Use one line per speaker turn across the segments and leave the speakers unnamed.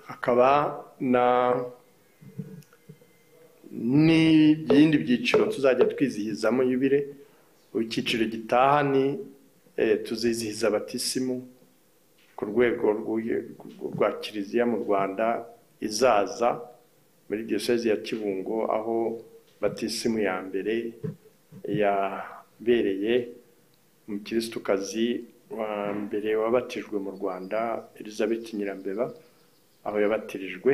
hakaba n'ibindi byiciro tuzajya twizihizamo yubile icyiciro gitaha ni tuzizihiza abatisimu ku rwego rwa kiliziya mu rwanda izaza muri diyosezi ya kibungo aho batisimu ya mbere yabereye umukirisitu wa mbere wabatijwe mu rwanda elizabeth nyirambeba aho yabatirijwe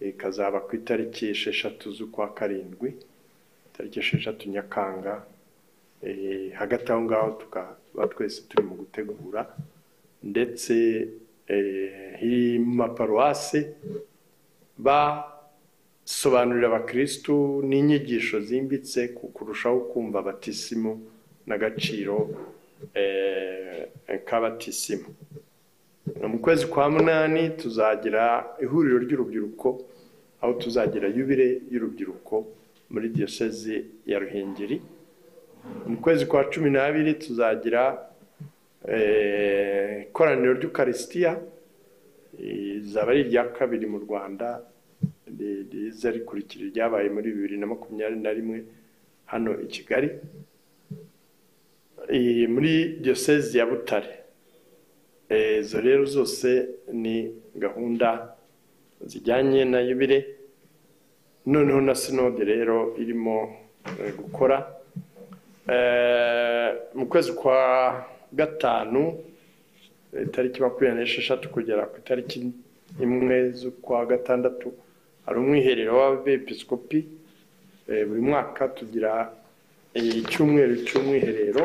ikazaba ku itariki esheshatu z'ukwa karindwi itariki esheshatu nyakanga hagati aho ngaho tukaba twese turi mu gutegura ndetse mu maparuwasi basobanurira abakirisitu n'inyigisho zimbitse kurushaho kumva abatisimu n'agaciro k'abatisimu mu kwezi kwa munani tuzagira ihuriro ry'urubyiruko aho tuzagira yubire y'urubyiruko muri diyosezi ya ruhengeri mu kwezi kwa cumi n'abiri tuzagira ikoraniro ry'ukarisitiya rizaba ari irya kabiri mu rwanda riza rikurikira iryabaye muri bibiri na makumyabiri na rimwe hano i kigali muri diyosezi ya butare izo rero zose ni gahunda zijyanye na yubire noneho na sinode rero irimo gukora mu kwezi kwa gatanu itariki makumyabiri n'esheshatu kugera ku itariki imwe z'ukwa gatandatu hari umwiherero w'abepiskopi buri mwaka tugira icyumweru cy'umwiherero